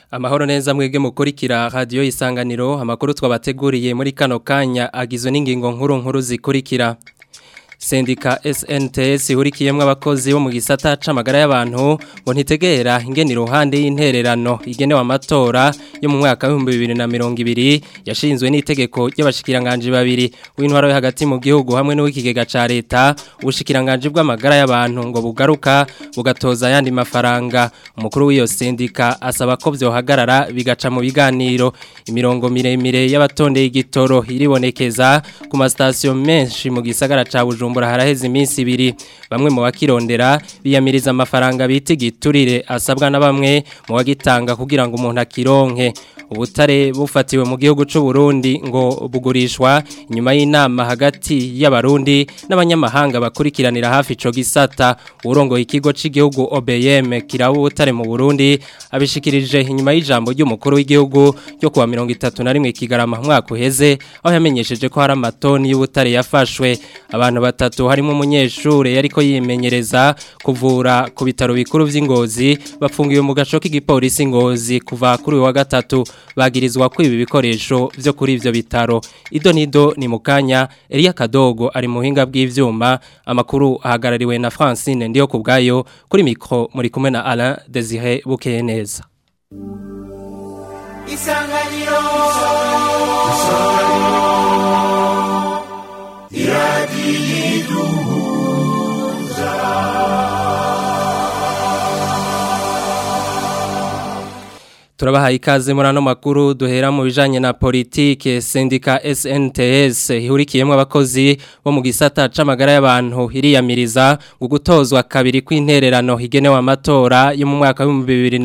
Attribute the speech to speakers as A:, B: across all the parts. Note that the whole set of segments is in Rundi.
A: Amahoro neza mwebwe mukurikira radio isanganiro amakuru twabateguriye muri kano kanya agizwe n'ingingo nkuru nkuru zikurikira Sendika SNTS ihurikiyemwe abakozi bo mu gisata c'amagara y'abantu ngo ntitegera ingene iruhande y'intererano igenewe amatora yo mu mwaka wa 2020 yashinzwe n'itegeko ry'abashikiranganje babiri w'intwaro yo hagati mu gihugu hamwe n'uw'ikigega ca leta ubushikiranganje bw'amagara y'abantu ngo bugaruka bugatoza yandi mafaranga umukuru w'iyo sendika asaba ko vyohagarara bigaca mu biganiro imirongo miremire y'abatondeye igitoro iribonekeza ku masitasiyo menshi mu gisagara ca Bujumbura Bujumbura haraheze iminsi ibiri bamwe mu bakirondera biyamiriza amafaranga bita igiturire asabwa na bamwe mu bagitanga kugira ngo umuntu akironke ubutare bufatiwe mu gihugu c'u Burundi ngo bugurishwa inyuma y'inama hagati y'abarundi n'abanyamahanga bakurikiranira hafi ico gisata urongoye ikigo c'igihugu OBM kiraba ubutare mu Burundi abishikirije inyuma y'ijambo ry'umukuru w'igihugu ryo kuwa 31 kigarama mwaka uheze aho yamenyesheje ko hari amatoni y'ubutare yafashwe abantu batatu harimo umunyeshure yariko yimenyereza kuvura ku bitaro bikuru vy'ingozi bafungiwe mu gaco k'igipolisi ngozi kuva kuri wa gatatu bagirizwa ko ibi bikoresho vyo kuri ivyo bitaro ido nido ni mukanya Elia Kadogo ari muhinga bw'ivyuma amakuru ahagarariwe na Francine ndiyo kubgayo kuri mikro muri kumwe na Alain Désiré Bukeneza
B: Isanganiro Isanganiro Iradiyiduza
A: Turabahaye ikaze muri ano makuru duhera mu bijanye na politike sendika SNTS ihurikiyemwe abakozi bo mu gisata c'amagara y'abantu iriyamiriza gugutozwa kabiri kw'intererano higenewe amatora yo mu mwaka wa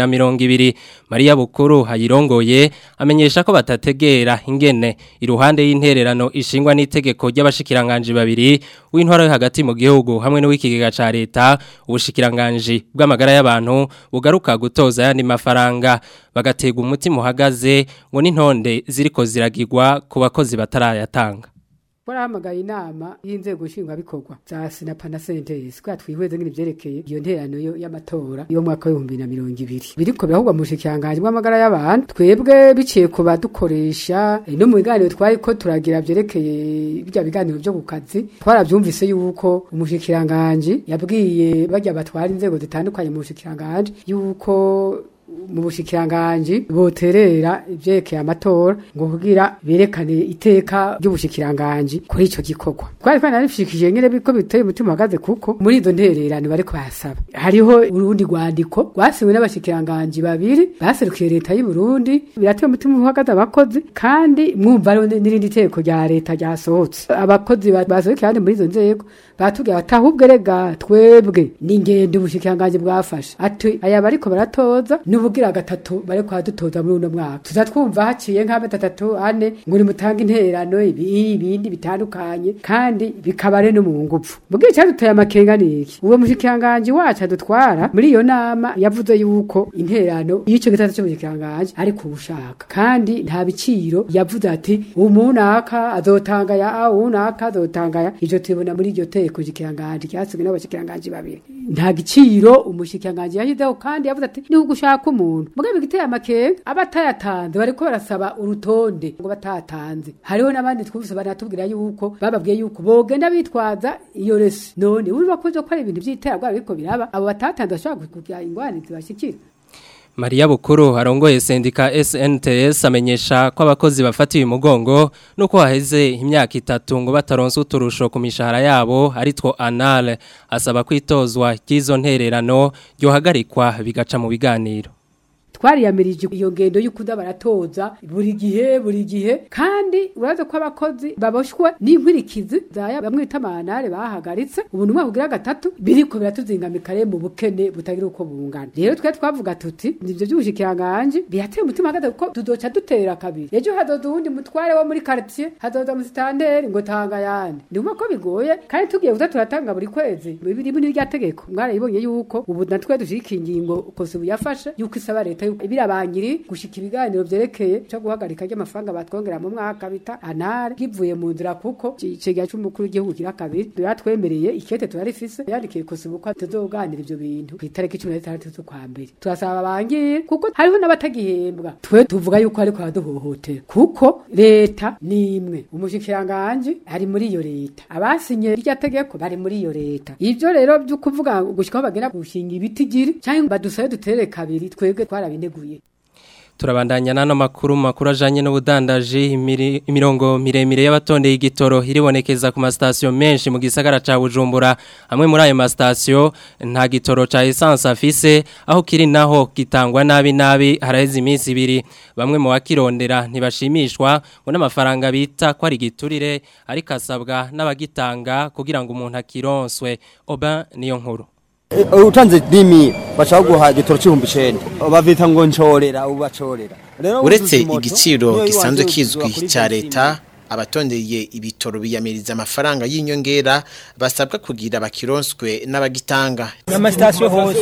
A: 2020 Maria Bukuru hayirongoye amenyesha ko batategera ingene iruhande y'intererano ishingwa n'itegeko ry'abashikiranganje babiri w'intwaro yo hagati mu gihugu hamwe n'uw'ikigega ca leta ubushikiranganje bw'amagara y'abantu bugaruka gutoza yandi mafaranga bagatega umutima uhagaze ngo n'intonde ziriko ziragirwa ku bakozi batarayatanga
C: Warahamagaye inama y'inzego nshingwabikorwa za Sinapa na Sentesi kwa twihweze ngene vyerekeye iyo nterano yo y'amatora yo mwaka wa 2020 biriko birahugwa mu shikanganje bw'amagara y'abantu twebwe biciye ku badukoresha e, no mu biganiro twari ko turagira vyerekeye bijya biganiro byo kukazi twaravyumvise yuko umushikiranganje yabwiye bajya batwara inzego zitandukanye mu shikiranganje yuko mu bushikiranganje boterera ivyekeye amatora ngo kugira berekane iteka ry'ubushikiranganje kuri ico gikorwa twari twanarifishikije ngene biko biteye umutima hagaze kuko muri izo ntererano bariko basaba hariho urundi rwandiko rwasiwe n'abashikiranganje babiri baserukiye leta y'u Burundi birateye umutima uhagaze abakozi kandi mwumva rero n'irindi teko rya leta ryasohotse abakozi basohoke kandi muri izo nzego batubwira batahubwe rega twebwe n'ingendo ubushikiranganje bwafashe ati aya bariko baratoza nubugira gatatu bare kwa dutoza muri uno mwaka tuza twumva haciye nk'amata atatu ane ngo ni mutanga intererano ibi ibindi bitandukanye kandi bikabare no mu ngufu mugira cyaduteye amakenga niki uwo mushikiranganje wacu adutwara muri iyo nama yavuze yuko intererano y'ico gatatu cy'umushikiranganje ari kubushaka kandi nta biciro yavuze ati umunaka azotanga ya umunaka azotanga ya ivyo tubona muri iryo teko shikiranganje cyasubwe n'abashikiranganje babiri nta giciro umushikiranganje yahizeho kandi yavuze ati ni ugushaka umuntu mugabe giteye amakenga abatayatanze bariko barasaba urutonde ngo batatanze hariho n'abandi twumvise banatubwira yuko bababwiye yuko bogenda bitwaza iyo resi none urumva ko ko ari ibintu by'iterabwoba biriko biraba abo batatanze bashobora kugira ingwani zibashikira
A: Maria Bukuru arongoye sendika SNTS amenyesha ko abakozi bafatiwe umugongo nuko haheze imyaka itatu ngo bataronse uturusho ku mishahara yabo aritwo anale asaba kwitozwa ry'izo ntererano ryohagarikwa bigaca mu biganiro
C: twariyamirije iyo ngendo y'ukuda baratoza buri gihe buri gihe kandi uraza ko abakozi baboshwe n'inkurikizi zaya bamwita amanare bahagaritse ubu numwe kugira gatatu biriko biratuzingamikare mu bukene butagira uko bungana rero twe twavuga tuti nivyo by'ubushikiranganje bihateye umutima hagaze kuko tuzoca dutera kabiri ejo hazoza uwundi mutware wo muri quartier hazoza musitanteri ngo tanga yandi ndumva ko bigoye kandi tugiye kuza turatanga buri kwezi bibiri muri rya tegeko mwarayibonye yuko ubu natwe dushika ingingo kosi buyafashe yuko isaba leta leta yuko birabangiri gushika ibiganiro vyerekeye cyo guhagarika ry'amafaranga batwongera mu mwaka bita anare kivuye mu nzira kuko icegera c'umukuru w'igihugu kira kabiri yatwemereye ikete turarifise yandikiye kusibuka tuzoganira ivyo bintu ku itariki cumi na zitandatu z'ukwa mbere turasaba bangire kuko hariho n'abatagihembwa twe tuvuga yuko ariko baraduhohotera kuko leta ni imwe umushikiranganji ari muri iyo leta abasinye irya tegeko bari muri iyo leta ivyo rero vyo kuvuga gushikaho bagera gushinga ibiti giri canke badusabe dutere kabiri twebwe twarabineguye
A: Turabandanya nano makuru makuru ajanye n'ubudandaji imiri- imirongo miremire y'abatondeye igitoro iribonekeza ku masitasiyo menshi mu gisagara ca Bujumbura hamwe muri ayo masitasiyo nta gitoro ca essence afise aho kiri naho gitangwa nabi nabi haraheze iminsi ibiri bamwe mu bakirondera ntibashimishwa ngo n'amafaranga bita ko ari giturire ariko asabwa n'abagitanga kugira ngo umuntu akironswe oba niyo nkuru
D: utanze dimi bashaka guha igitoro c'ibihumbi icenda bavita ngo ncorera ubu bacorera Rero
E: uretse
D: uzuza imoto,
E: igiciro
D: niyo
E: gisanzwe
D: iwanze
E: kizwi
D: kugura
E: cya
D: kuri
E: leta abatondeye ibitoro biyamiriza amafaranga y'inyongera basabwa kugira bakironswe n'abagitanga
F: amasitasiyo hose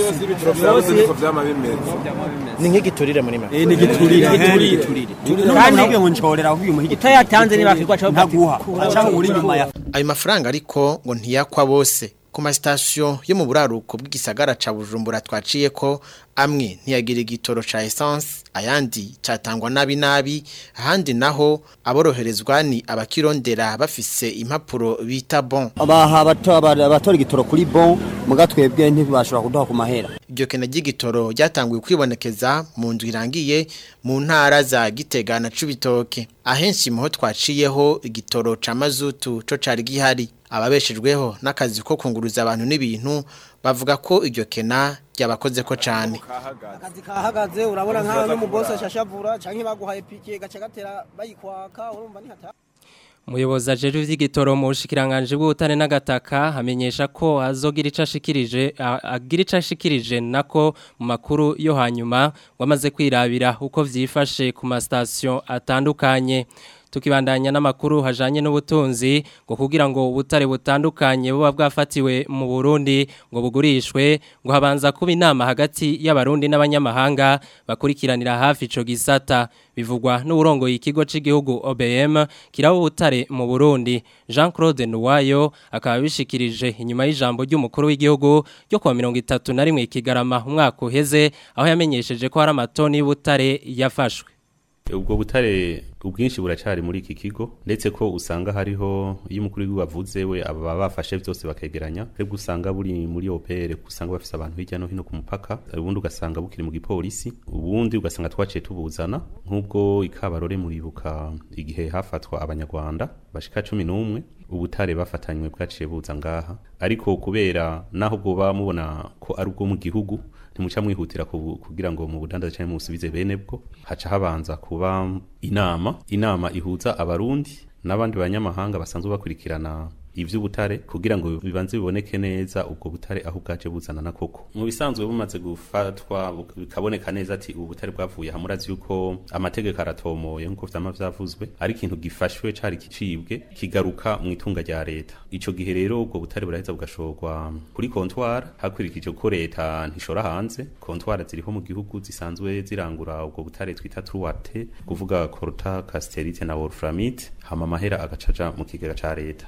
E: ni nk'igiturire muri make
D: Eh, ni giturire giturire giturire
F: Kandi-
D: kandi ngo ncorera ahubwo umuha igitoro
F: utayatanze ntibakirwa cyo
D: ntaguha acaho uri inyuma ya
E: ayo mafaranga ariko ngo ntiyakwa bose ku masitasiyo yo mu buraruko bw'igisagara ca bujumbura twaciye ko amwe ntiyagira igitoro ca essence ayandi catangwa nabi nabi ahandi naho aboroherezwa ni abakirondera bafise impapuro bita bon
D: abaha abato- aba- abatora igitoro kuri bon muga twebwe ntibashobora kuduha ku mahera
E: iryo kena ry'igitoro ryatanguye kwibonekeza mu nzu irangiye mu ntara za gitega na cubitoke ahenshi muho twaciyeho igitoro ca mazutu co cari gihari ababeshejweho n'akazi ko kunguruza abantu n'ibintu bavuga ko iryo kena ryabakoze ko cane
G: akazi kahagaze urabona nk'aho n'umubosi ashashavura canke baguhaye pike gaca gatera bayikwaka urumva ni hata
A: Umuyobozi ajejwe ivy'igitoro mu bushikiranganje bw'ubutare n'agataka hamenyesha ko azogira ico ashikirije a- agira ico ashikirije nako mu makuru yo hanyuma wamaze kwirabira uko vyifashe ku mastation atandukanye tukibandanya n'amakuru hajanye n'ubutunzi ngo kugira ngo ubutare butandukanye buba bwafatiwe mu Burundi ngo bugurishwe ngo habanza kuba inama hagati y'abarundi n'abanyamahanga bakurikiranira hafi ico gisata bivugwa n'uburongoye ikigo c'igihugu OBM kiraho ubutare mu Burundi Jean Claude Nuwayo akaba bishikirije inyuma y'ijambo ry'umukuru w'igihugu ryo kwa 31 kigarama umwaka uheze aho yamenyesheje ko hari amatoni y'ubutare yafashwe
H: ubwo butare ubwinshi buracari muri iki kigo ndetse ko usanga hariho iyo umukuru w'igihugu avuze we aba bafashe byose bakegeranya ariko usanga buri muri OPR usanga bafise abantu hirya no hino ku mupaka ubundi ugasanga bukiri mu gipolisi ubundi ugasanga twaciye tubuzana nk'ubwo ikabarore muribuka igihe hafatwa abanyarwanda bashika 11 ubutare bafatanywe bwaciye buza ngaha ariko kubera naho bwoba mubona ko ari ubwo mu gihugu ntimuca mwihutira kubu- kugira ngo mu budandaza cyangwa musubize bene bwo haca habanza kuba inama inama ihuza abarundi n'abandi banyamahanga basanzwe bakurikirana ivy'ubutare kugira ngo bibanze biboneke neza ubwo butare aho bwaje buzana na koko mu bisanzwe bumaze gufatwa buk- bikaboneka neza ati ubu butare bwavuye hamurazi yuko amategeko aratomoye nkuko vyama vyavuzwe ari ikintu gifashwe cari kicibwe kigaruka mu itunga rya leta ico gihe rero ubwo butare buraheza bugashorwa kuri kontwara hakurikije ko leta ntishora hanze kontwara ziriho mu gihugu zisanzwe zirangura ubwo butare twita truwate kuvuga corta casterite na wolframite hama amahera agacaja mu kigega ca leta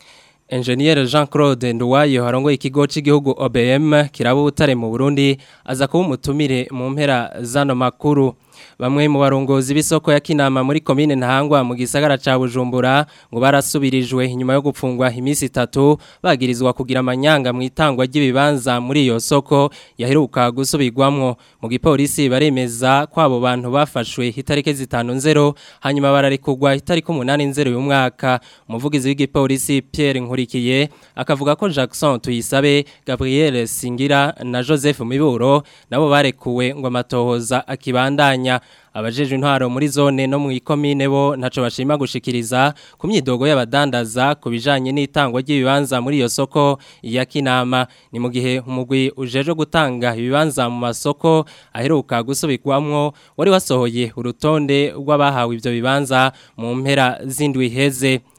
A: Engineer Jean Claude Nduwayo harongoye ikigo c'igihugu OBM kiraba ubutare mu Burundi aza kuba umutumire mu mpera zano makuru bamwe mu barongozi b'isoko ya Kinama muri commune Ntahangwa mu gisagara ca Bujumbura ngo barasubirijwe inyuma yo gupfungwa imisi itatu bagirizwa kugira amanyanga mu itangwa ry'ibibanza muri iyo soko yaheruka gusubirwamwo mu gipolisi baremeza ko abo bantu bafashwe itarike zitanu nzero hanyuma bararekugwa itarike umunani nzero uyu mwaka umuvugizi w'igipolisi Pierre Nkurikiye akavuga ko Jackson Tuyisabe Gabriel Singira na Joseph Miburo nabo barekuwe ngo amatohoza akibandanya abajejwe intwaro muri zone no mu ikomine bo ntaco bashima gushikiriza ku myidogo y'abadandaza ku bijanye n'itangwa ry'ibibanza muri iyo soko ya Kinama ni mu gihe umugwi ujeje gutanga ibibanza mu masoko aheruka gusubirwamwo wari wasohoye urutonde rw'abahawe ivyo bibanza mu mpera z'indwi heze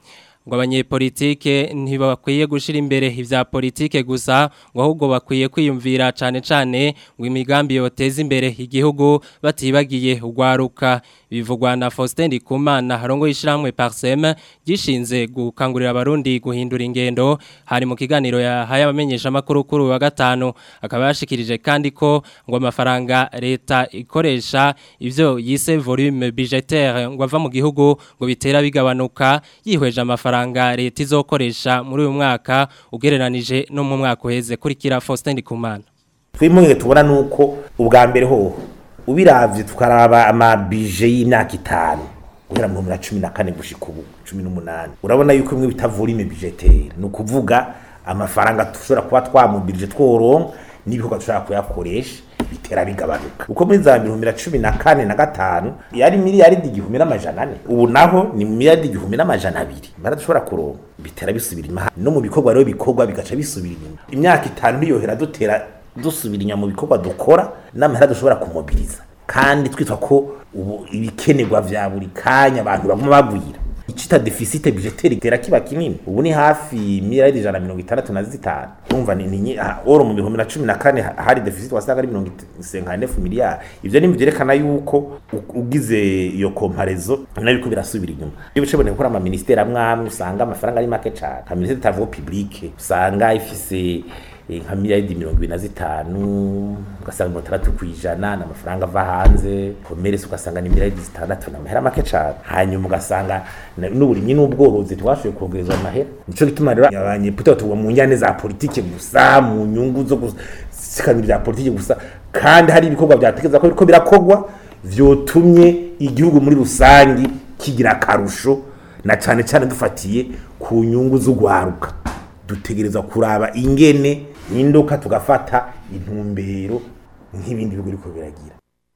A: ngo abanyepolitike ntibakwiye gushira imbere ivya politike gusa ngo ahubwo bakwiye kwiyumvira cane cane ngo imigambi yoteza imbere igihugu batibagiye ugwaruka bivugwa na Faustin Ndikumana harongo ishiramwe Parsem gishinze gukangurira abarundi guhindura ingendo hari mu kiganiro yahaye abamenyesha makuru kuri wa gatanu akaba yashikirije kandi ko ngo amafaranga leta ikoresha ivyo yise volume budgetaire ngo ava mu gihugu ngo bitera bigabanuka yihweje amafaranga leta izokoresha muri uyu mwaka ugereranije no mu mwaka uheze kurikira Faustin Ndikumana
I: twimwe tubona nuko ubwa mbere ho ubiravye tukaraba amabije y'imyaka itanu guhera mu 2014 gushika ubu 18 urabona yuko imwe bitavura ime budgetaire no kuvuga amafaranga tushobora kuba twamubirije tworonka n'ibikorwa dushobora kuyakoresha bitera bigabanuka uko muri za 2014 na gatanu yari miliyaridi igihumbi n'amajana ane ubu naho ni miliyaridi igihumbi n'amajana abiri mara dushobora kuronka bitera bisubira inyuma no mu bikorwa rero bikorwa bigaca bisubira inyuma imyaka itanu ntiyohera dutera dusubira inyuma mu bikorwa dukora n'amahera dushobora kumobiriza kandi twitwa ko ubu ibikenerwa vya buri kanya abantu baguma bagwira icita deficit budgetaire gera kiba kinini ubu ni hafi miliyari ijana mirongo itandatu na zitanu urumva ni ni oro mu bihumbi na cumi na kane hari deficit wasanga ari mirongo isenkanefu miliyari ivyo ni vyerekana yuko ugize iyo komparezo nayo ko birasubira inyuma iyo bice boneka gukora ama ministeri amwe amwe usanga amafaranga ari make cane ka ministeri tavo publique usanga ifise nka miliyaridi mirongo ibiri na zitanu ugasanga mirongo itandatu ku ijana ni amafaranga ava hanze komeresi ugasanga ni miliyaridi zitandatu ni amahera make cyane hanyuma ugasanga n'uburimyi n'ubworozi twashoboye kongerezwa amahera nico gituma rero abanyepolitike tuba mu njyane za politike gusa mu nyungu zo gusikanira ibya politike gusa kandi hari ibikorwa byatekereza ko biriko birakorwa vyotumye igihugu muri rusangi kigira akarusho na cane cane dufatiye ku nyungu z'ugwaruka dutegereza kuraba ingene indoka tugafata intumbero nk'ibindi bigo biriko biragira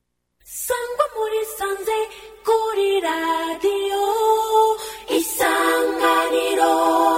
B: sangwa muri sanze kuri radiyo isanganiro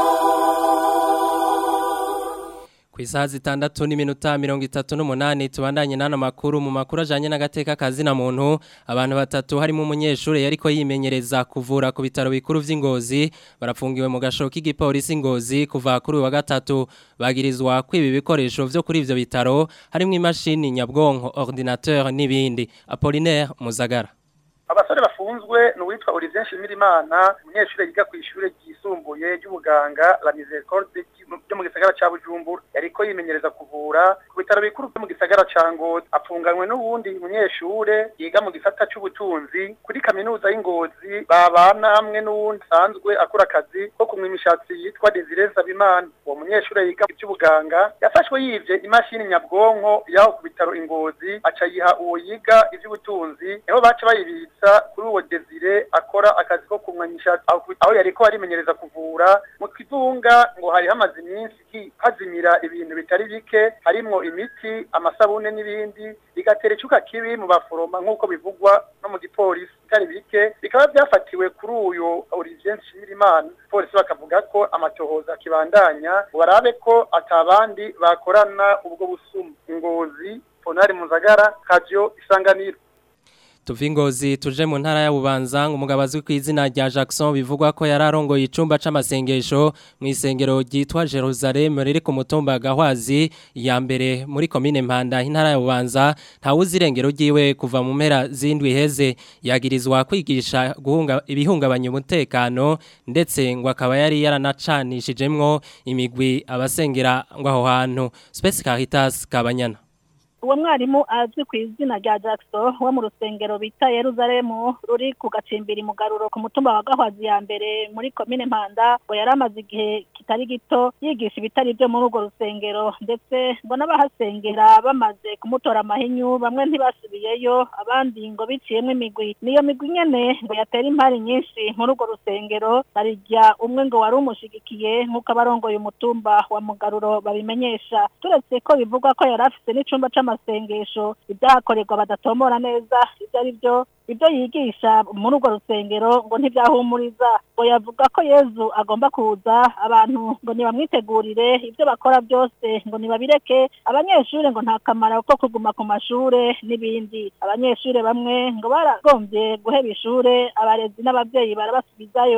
A: ku isaha zitandatu n'iminota mirongo itatu n'umunani tubandanye n'ano makuru mu makuru ajyanye n'agateka kazina muntu abantu batatu harimo umunyeshuri yariko yimenyereza kuvura ku bitaro bikuru by'ingozi barafungiwe mu gasho k'igipolisi ngozi kuva kuri uyu wa gatatu bagirizwa kwiba ibikoresho byo kuri ibyo bitaro harimo imashini nyabwonko ordinateur n'ibindi apolinaire muzagara
J: abasore bafunzwe ni uwitwa Olivier Nshimirimana umunyeshuri yiga ku ishuri ryisumbuye ry'ubuganga La Miséricorde byo mu gisagara ca Bujumbura yariko yimenyereza kuvura ku bitaro bikuru byo mu gisagara ca Ngozi apfunganywe n'uwundi munyeshure yiga mu gisata c'ubutunzi kuri kaminuza y'Ingozi babana hamwe n'uwundi sanzwe akora akazi ko kumwa imishatsi yitwa Desire Sabimana uwo munyeshure yiga iby'ubuganga yafashwe yivye imashini nyabwonko yaho ku bitaro Ingozi aca yiha uwo yiga ivy'ubutunzi niho baca bayibitsa kuri uwo Desire akora akazi ko kumwa imishatsi aho yariko arimenyereza kuvura mu kivunga ngo hari hamaze iminsi hazimira ibintu bitari bike harimwo imiti amasabune n'ibindi bigatera icuka kibi mu baforoma nk'uko bivugwa no mu gipolisi bitari bike bikaba byafatiwe kuri uyu Olivier Nshimirimana polisi bakavuga ko amatohoza akibandanya barabe ko atabandi bakorana ubwo busuma ingozi Ponari Muzagara Radio Isanganiro
A: Tuvingozi tuje mu ntara ya Bubanza umugabo azwi ku izina rya Jackson bivugwa ko yararongoye icumba c'amasengesho mu isengero ryitwa Jerusalem riri ku mutumba Gahwazi ya mbere muri commune Mpanda intara ya Bubanza ntawuzi irengero ryiwe kuva mu mpera zindwi heze yagirizwa kwigisha guhunga ibihungabanya umutekano ndetse ngo akaba yari yaranacanishijemwo imigwi abasengera ngo aho hantu Space Caritas Kabanyana
K: uwo mwarimu azwi ku izina rya Jackson wo mu rusengero bita Yerusalemu ruri ku gacimbiri mu garuro ku mutumba wa Gahwazi ya mbere muri komine Mpanda ngo yari amaze igihe kitari gito yigisha ibitari byo muri urwo rusengero ndetse ngo n'abahasengera bamaze kumutora amahinyu bamwe ntibasubiyeyo abandi ngo biciyemo imigwi niyo migwi nyene ngo yatera impari nyinshi muri urwo rusengero barijya umwe ngo wari umushigikiye nk'uko abarongoye umutumba wa mugaruro babimenyesha turetse ko bivugwa ko yari afite n'icumba c'ama amasengesho ibyahakorerwa badatomora neza ibyo ari byo ibyo yigisha muri urwo rusengero ngo ntibyahumuriza ngo yavuga ko yezu agomba kuza abantu ngo ntibamwitegurire ibyo bakora byose ngo ntibabireke abanyeshuri ngo nta kamaro ko kuguma ku mashure n'ibindi abanyeshuri bamwe ngo baragombye guheba ishure abarezi n'ababyeyi barabasubizayo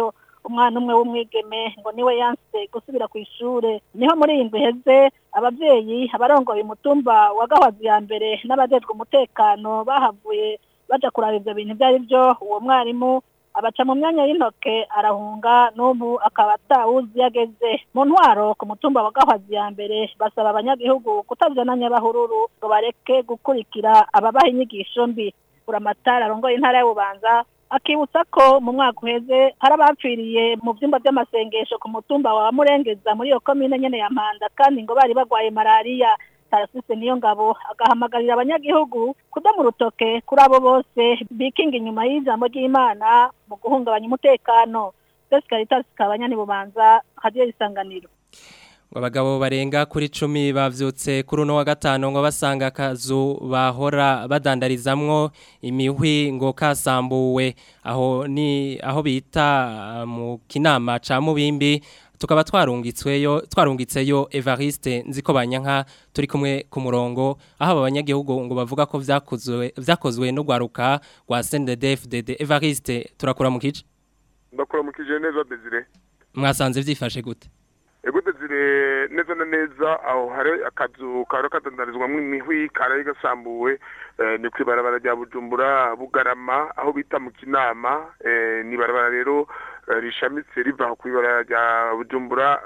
K: umwana umwe w'umwigeme ngo niwe yanse gusubira ku ishure niho muri iyi ndwi iheze abavyeyi abarongoye umutumba wa gahwazi ya mbere n'abajejwe umutekano bahavuye baja kuraba ivyo bintu ivyo ari vyo uwo mwarimu abaca mu myanya y'intoke arahunga n'ubu akaba atawuzi yageze mu ntwaro ku mutumba wa gahwazi ya mbere basaba abanyagihugu kutajana nyabahururu ngo bareke gukurikira ababaha inyigisho mbi buramatari arongoye intara y'ububanza akibutsa ko mu mwaka uheze hari abapfiriye mu byumba by'amasengesho ku mutumba wa murengeza muri iyo komine nyene ya mpanda kandi ngo bari bagwaye malariya tarasise niyo ngabo agahamagarira abanyagihugu kudamu urutoke kuri abo bose bikinga inyuma y'ijambo ry'imana mu guhungabanya umutekano Spes Caritas kabanyani bubanza hadiyo isanganiro
A: abagabo barenga kuri cumi bavyutse kuri uno wa gatanu ngo basanga akazu bahora badandarizamwo imihwi ngo kasambuwe aho ni aho bita mu kinama ca mubimbi tukaba twarungitsweyo twarungitseyo Evariste nziko banyanka turi kumwe ku murongo aho abanyagihugu ngo bavuga ko vyakozwe vyakozwe no gwaruka rwa CNDD-FDD Evariste turakura mu kice
L: ndakura mu kije neza Desire
A: mwasanze vyifashe gute
L: ego Desire neza na neza aho hari akazu karo kadandarizwamwo imihwi karaye gasambuwe ni kwibarabara rya Bujumbura Bugarama aho bita mu kinama ni barabara rero rishamitse riva ku ibara rya bujumbura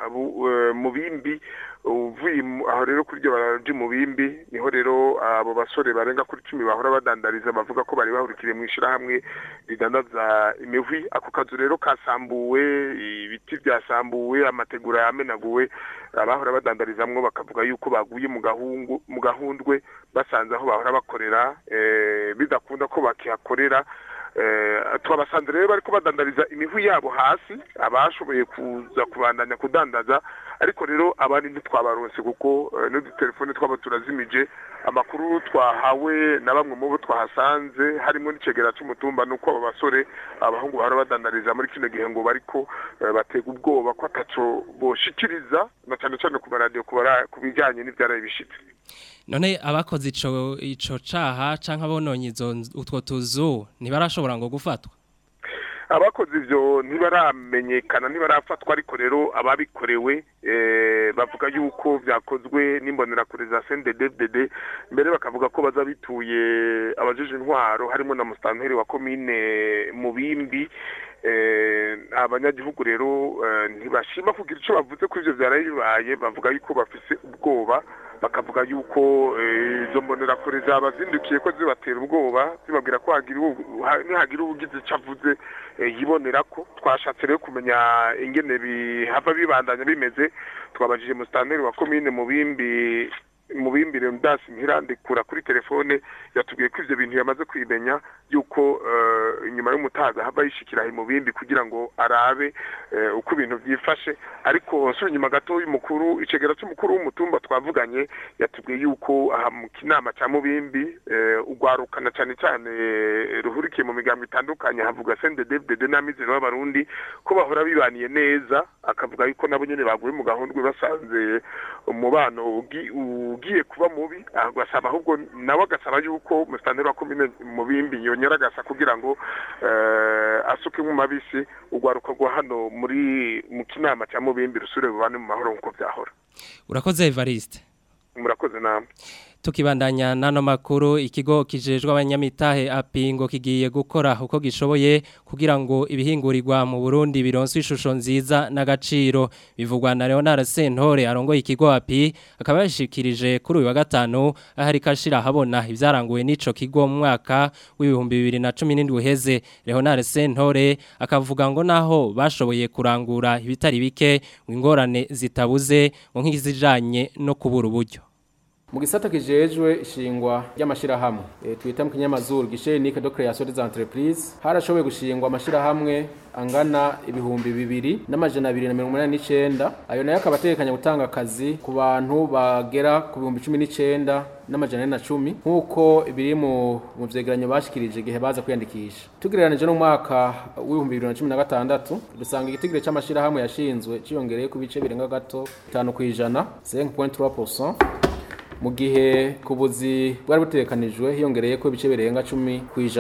L: mu bimbi uvuye aho rero kuri iryo baraje mu bimbi niho rero abo basore barenga kuri cumi bahora badandariza bavuga ko bari bahurikiriye mu ishyirahamwe ridandaza imihwi ako kazu rero kasambuwe ibiti byasambuwe amategura yamenaguwe abahora badandarizamwo bakavuga yuko baguye mu gahungu mu gahundwe basanze aho bahora bakorera bidakunda ko bakihakorera twabasanze rero bariko badandariza imihwi yabo hasi abashoboye kuza kubandanya kudandaza ariko rero abandi ntitwabaronse kuko n'udutelefone twabo turazimije amakuru twahawe na bamwe mu bo twahasanze harimo n'icegera cy'umutumba nuko abo basore abahungu bahora badandariza muri kino gihe ngo bariko batega ubwoba ko ataco boshikiriza na cyane cyane ku maradiyo ku bijyanye n'ibyaraye bishitse
A: none abakoze ico ico caha canke abononye izo utwo tuzu ntibarashobora ngo gufatwa
L: abakoze ivyo ntibaramenyekana ntibarafatwa ariko rero ababikorewe bavuga yuko vyakozwe n'imbonerakure za CNDD-FDD mbere bakavuga ko baza bituye abajeje intwaro harimo na mustanteri wa komine Mubimbi abanyagihugu rero ntibashima kugira ico bavuze ko ivyo vyaraye bibaye bavuga yuko bafise ubwoba bakavuga yuko izo mbonerakure zabazindukiye ko zibatera ubwoba zibabwira ko nihagira ubugize icyo avuze yibonera ko twashatse rero kumenya ingene bihava bibandanya bimeze twabajije musitanteri wa komine mu bimbi mu bimbire ndasi ntirandikura kuri telefone yatubwiye ko ivyo bintu yamaze kwimenya yuko inyuma y'umutaga hava yishikira mu bimbi kugira ngo arabe uko ibintu byifashe ariko nsubira inyuma gato y'umukuru icegera cy'umukuru w'umutumba twavuganye yatubwiye yuko aha mu kinama cya mubimbi ugwarukana cyane cyane ruhurikiye mu migambo itandukanye havuga CNDD-FDD n'amizero y'abarundi ko bahora bibaniye neza akavuga yuko nabo nyene baguye mu gahundwe basanze umubano ugiye kuba mubi agasaba ahubwo nawe agasaba yuko musitanteri wa komine mu bimbi yonyera agasa kugira ngo asuke mu mabisi ugwaruka rwa hano muri mu kinama cya mubimbi rusure bubane mu mahoro nk'uko byahora
A: urakoze Evariste
L: murakoze namwe
A: tukibandanya nano makuru ikigo kijejwe abanyamitahe apingo kigiye gukora uko gishoboye kugira ngo ibihingurirwa mu Burundi bironse ishusho nziza n'agaciro bivugwa na Leonard Sentore arongoye ikigo api akaba yashikirije kuri uyu wa gatanu ahari kashira habona ivyaranguwe n'ico kigo mu mwaka w'ibihumbi 2017 uheze Leonard Sentore akavuga ngo naho bashoboye kurangura ibitari bike ingorane zitabuze ngo nk'izijanye no kubura uburyo
M: mu gisata kijejwe ishingwa ry'amashirahamwe e, twita mu kinyamazuru gishenike de création des entreprises harashoboye gushingwa amashirahamwe angana ibihumbi bibiri n'amajana abiri na mirongo umunani n'icenda ayo nayo akaba ategekanya gutanga akazi ku bantu bagera ku bihumbi cumi n'icenda n'amajana ane na cumi nk'uko biri mu mu vyegeranyo bashikirije igihe baza kwiyandikisha tugereranije n'umwaka w'ibihumbi bibiri na cumi na gatandatu dusanga igitigire c'amashirahamwe yashinzwe ciyongereye ku bice birenga gato bitanu kw'ijana 5.3% mu gihe ku buzi bwari butekanijwe hiyongereye ko ibice birenga cumi ku ijana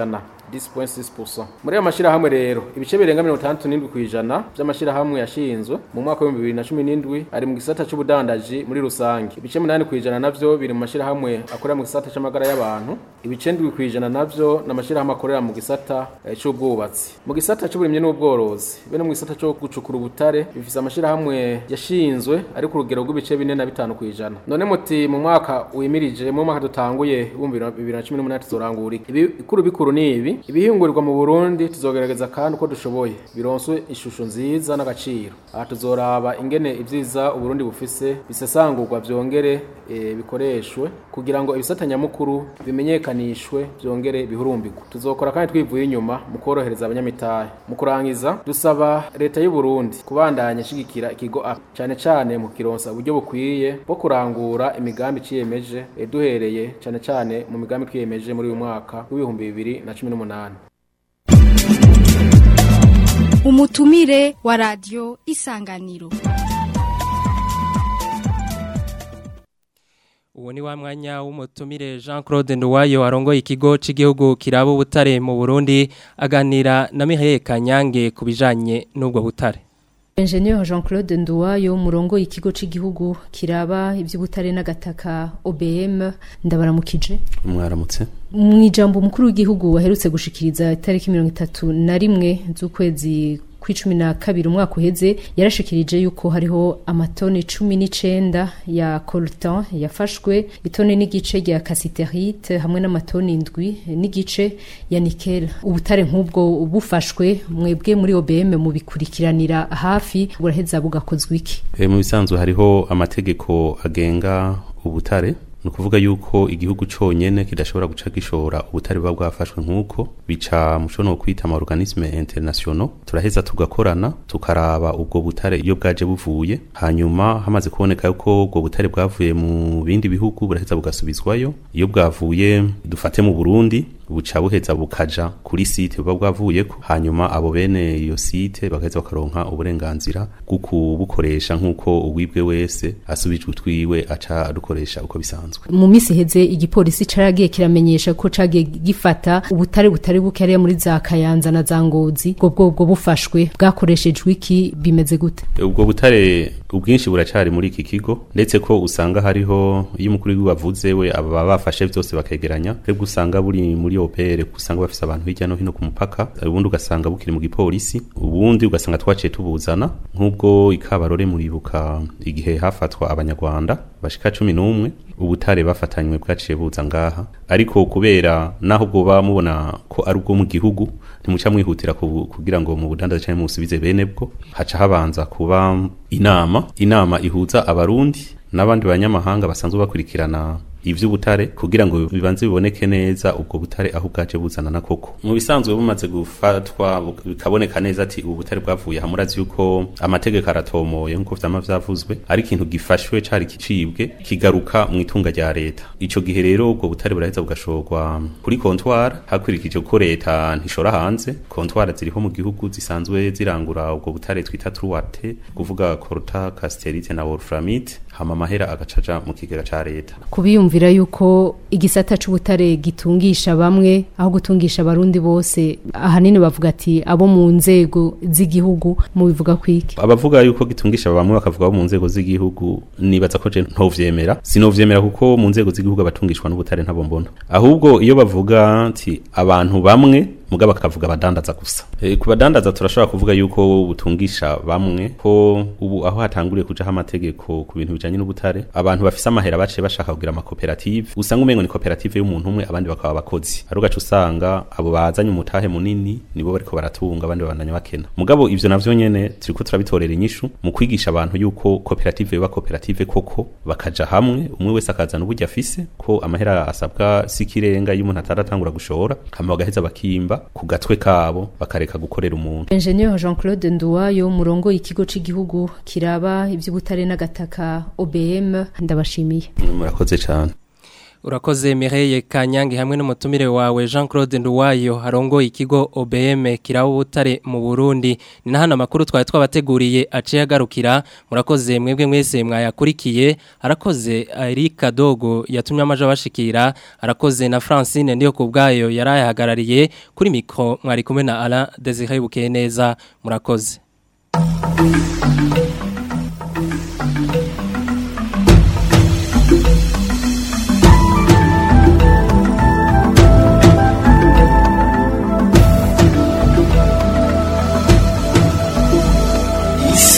M: 10.6% muri ayo mashirahamwe rero ibice birenga 67 kwijana by'amashirahamwe yashinzwe mu mwaka wa 2017 ari mu gisata c'ubudandaji muri rusange ibice 8 kwijana navyo biri mu mashirahamwe akorera mu gisata c'amagara y'abantu ibice 7 kwijana navyo n'amashirahamwe akorera mu gisata eh, c'ubwubatsi mu gisata c'uburimyi n'ubworozi bene mu gisata cyo gucukura ubutare bifise amashirahamwe yashinzwe ari ku rugero rw'ibice 4 na 5 kwijana none muti mu mwaka wimirije mu mwaka dutanguye 2018 tuzorangura ibi ikuru bikuru ni ibi ibihingurwa mu Burundi tuzogerageza kandi uko dushoboye bironswe ishusho nziza n'agaciro aha tuzoraba ingene ivyiza uburundi bufise bisesangurwa vyongere e, bikoreshwe kugira ngo ibisatanyamukuru bimenyekanishwe vyongere bihurumbirwe tuzokora kandi twivuye inyuma mu korohereza abanyamitahe mu kurangiza dusaba leta y'u Burundi kubandanya shigikira ikigo A cyane cyane mu kironsa uburyo bukwiye bwo kurangura imigambi ciyemeje e, duhereye cyane cyane mu migambi twiyemeje muri uyu mwaka w'ibihumbi bibiri na cumi n'umunani
N: umutumire wa radio isanganiro
A: uwo ni wa mwanya w'umutumire Jean Claude Nduwayo arongoye ikigo cy'igihugu kiraba ubutare mu Burundi aganira na Mihaye Kanyange kubijanye n'ubwo butare
O: Engineer Jean Claude Nduwayo murongo ikigo c'igihugu kiraba ivy'ubutare n'agataka OBM ndabaramukije
H: mwaramutse
O: mu ijambo mukuru w'igihugu waherutse gushikiriza itariki 31 z'ukwezi kw'icumi na kabiri umwaka uheze yarashikirije yuko hariho amatoni cumi n'icenda ya coltan yafashwe itoni n'igice rya casiterite hamwe n'amatoni indwi n'igice ya nikel ubutare nk'ubwo bufashwe mwebwe muri OBM mubikurikiranira hafi buraheza bugakozwa iki
H: e, mu bisanzwe hariho amategeko agenga ubutare ni ukuvuga yuko igihugu cyonyine kidashobora guca gishora ubutare buba bwafashwe nk'uko bica muco no kwita ama organisme international turaheza tugakorana tukaraba ubwo butare iyo bwaje buvuye hanyuma hamaze kuboneka yuko ubwo butare bwavuye mu bindi bihugu buraheza bugasubizwayo iyo bwavuye dufate mu Burundi buca buheza bukaja kuri site buba bwavuyeko hanyuma abo bene iyo site bagaheza bakaronka uburenganzira bwo kubukoresha nk'uko uwibwe wese asubijwe utwiwe aca adukoresha uko bisanzwe
O: mu minsi iheze igipolisi caragiye kiramenyesha ko cagiye gifata ubutare butari buke hariya muri za kayanza na za ngozi ubwo bwobwo bufashwe bwakoreshejwe iki bimeze gute
H: ubwo butare ubwinshi buracari muri iki kigo ndetse ko usanga hariho iyo umukuru w'igihugu avuze we aba bafashe vyose bakegeranya rero usanga buri muri opere usanga bafise abantu hirya no hino ku mupaka ubundi ugasanga bukiri mu gipolisi ubundi ugasanga twaciye tubuzana nk'ubwo ikabarore muribuka igihe hafatwa abanyarwanda bashika cumi n'umwe ubutare bafatanywe bwaciye buza ngaha ariko kubera naho bwoba mubona ko ari ubwo mu gihugu ntimuca mwihutira kugira ngo mu budandaza cyangwa musubize bene bwo haca habanza kuba inama inama ihuza abarundi n'abandi banyamahanga basanzwe bakurikirana ivy'ubutare kugira ngo bibanze biboneke neza ubwo butare aho bwaje buzana na koko mu bisanzwe bumaze gufatwa bikaboneka neza ati ubu butare bwavuye hamurazi yuko amategeko aratomoye nkuko vyama vyavuzwe ari ikintu gifashwe cari kicibwe kigaruka mu itunga rya leta ico gihe rero ubwo butare buraheza bugashorwa kuri comptoir hakurikije ko leta ntishora hanze comptoir ziriho mu gihugu zisanzwe zirangura ubwo butare twita truwate kuvuga colta casterite na wolframite hama mahera agacaja mu kigega ca leta
O: kubiyumvira yuko igisata c'ubutare gitungisha bamwe aho gutungisha abarundi bose ahanini bavuga ati abo mu nzego z'igihugu mu bivuga kwiki
H: abavuga yuko gitungisha bamwe bakavuga abo mu nzego z'igihugu nibaza ko je ntovyemera sinovyemera kuko mu nzego z'igihugu abatungishwa n'ubutare ntabo mbona ahubwo iyo bavuga ati abantu bamwe mugaba bakavuga abadandaza gusa e, ku badandaza turashobora kuvuga yuko butungisha bamwe ko ubu aho hatanguriye kujaho amategeko ku bintu bijanye n'ubutare abantu bafise amahera baciye bashaka kugira amakoperative usanga umengo ni koperative y'umuntu umwe abandi bakaba abakozi ari ugaca usanga abo bazanye umutahe munini nibo bariko baratunga abandi babandanya bakena mugabo ivyo navyo nyene turiko turabitorera inyishu mu kwigisha abantu yuko koperative yoba koperative koko bakaja hamwe umwe wese akazana uburyo afise ko amahera asabwa sikirenga iyo umuntu ataratangura gushora hama bagaheza bakimba ku gatwe kabo bakareka gukorera umuntu
O: Engineer Jean Claude Nduwayo murongo ikigo c'igihugu kiraba ivy'ubutare n'agataka OBM ndabashimiye
H: murakoze cyane
A: Urakoze Mireille Kanyange hamwe n'umutumire wawe Jean Claude Nduwayo harongo ikigo OBM kirawo butare mu Burundi ni nahana makuru twari twabateguriye aciye agarukira murakoze mwebwe mwese mwayakurikiye arakoze Erika Dogo yatumye amaje bashikira arakoze na Francine ndiyo kubgayo yarayahagarariye kuri mikro mwari kumwe na Alain Desire Bukeneza murakoze Thank you.